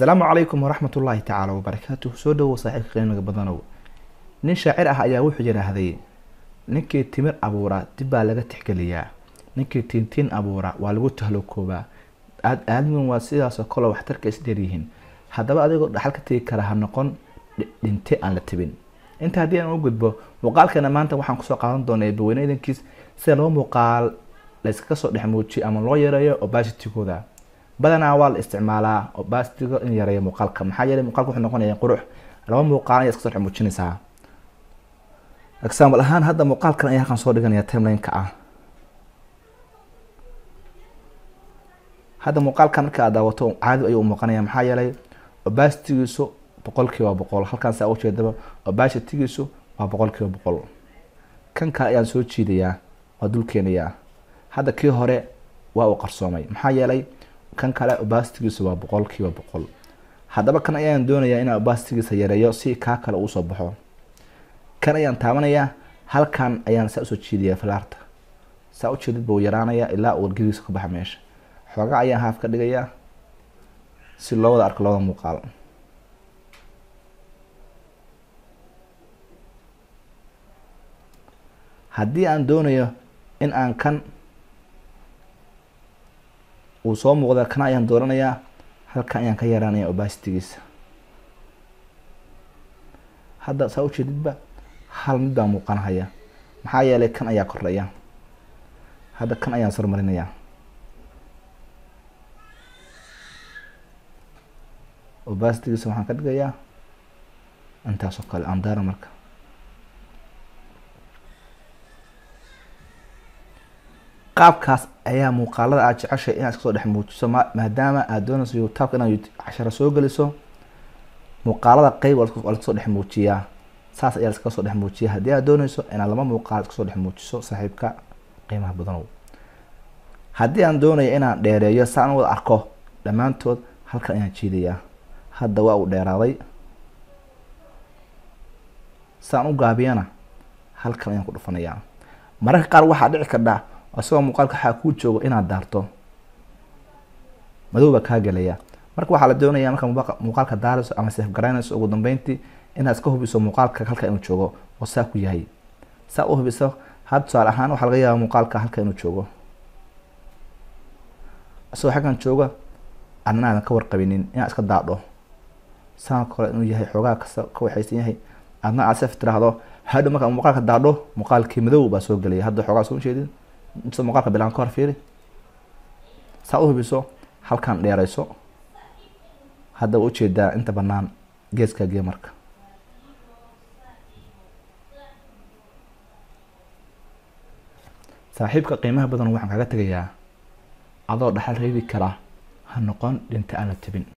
asalaamu calaykum waraxmat ullaahi tacaala wabarakaatuh soo dhowow saaxiibka qiimiga badanow nin shaacir ah ayaa wuxuu yidhaahday ninkii timir abuura dib baa laga tixgeliyaa ninkii tiintiin abuura waa lagu tahlokoobaa aadmigan waa sidaasoo kale waxtarka isdheeryihiin haddaba adigoo dhaxal ka tegi kara ha noqon dhinte aan la tibin inta haddii aan u gudbo muuqaalkeena maanta waxaan kusoo qaadan doonaa eebaweyne idankiis sida laba muuqaal layskaga soo dhex muujiyo ama loo yareeyo obasitigooda badanaa waa la isticmaalaa obasitiga in yareeyo muuqaalka maxaa yeelay muuqaalka wuxuu noqonaya qurux laba muuqaal ayaa iska soo dhex muujinaysaa example ahaan hadda muuqaalkan ayaa halkan soo dhiganaya timelineka ah hadda muuqaalkan marka aad daawato caadi ayuu u muuqanaya maxaa yeelay obasitigiisu boqol kiiba boqol halkaan saa ujeedaba obasitigiisu waa boqol kiiba boqol kan kale ayaan soo jiidayaa waa dul keenayaa hadda kii hore waa uu qarsoomay maxaa yeelay kan kale obasitigiisu waa boqol kiiba boqol haddaba kan ayaan doonayaa inaan obasitigiisa yareeyo si kaa kale uu soo baxo kan ayaan taabanayaa halkan ayaan saa usoo jiidayaa falaarta saa ujeedid buu yaraanayaa ilaa uu wargediisa ka baxa meesha xooga ayaan haaf ka dhigayaa si loo wada arko labada muuqaal haddii aan doonayo in aan kan uu soo muuqda kana ayaan dooranayaa halkan ayaan ka yaraanaya obasitigiisa hadda saa ujeedidba hal mid baa muuqanahaya maxaa yeelay kan ayaa kordhaya hadda kan ayaan sarmarinaya obasitigiisa waxaan ka dhigayaa intaasoo kale andara marka qaabkaas ayaa muuqaalada aad jeceshay inaad iska soo dhex muujiso maadaama aad doonayso youtubeka inaad casharo soo geliso muuqaalada qeyb waa laska soo dhex muujiyaa saas ayaa laskaga soo dhex muujiya haddii aad dooneyso inaad laba muuqaal iska soo dhex muujiso saaxiibka qiimaha badanow haddii aan doonayo inaan dheereeyo saan wada arko dhammaantood halkan ayaan jiidayaa hadda waa uu dheeraaday saan u gaabiyana halkan ayaan ku dhufanayaa mararka qaar waxaa dhici kardhaa isagoo muuqaalka waxaa kuu joogo inaad daarto madow baa kaa gelaya marka waxaa la doonaya marka muuqaalka daarayso ama sefgaraynayso ugu dambeyntii inaad iska hubiso muuqaalka halka inuu joogo oo saa ku yahay saa u hubiso had tusaale ahaan waxaa laga yaaba muuqaalka halka inuu joogo isagoo xaggan jooga adna aadan ka warqabinin inaad iska daadho saan kale inuu yahay xoogaa kasta ka waxaysan yahay adna aad sef tiraahdo hadho marka muuqaalka daadho muuqaalkii madow baa soo gelaya hadda xoogaa soo jeedin inta muuqaalka bilaan ka hor fiiri saa u hubiso halkan dheerayso hadda wa ujeedaa inta banaan geeskaa gee marka saaxiibka qiimaha badan waxaan kaga tegayaa adoo dhaxal reebi karaa ha noqon dhinta aan la tebin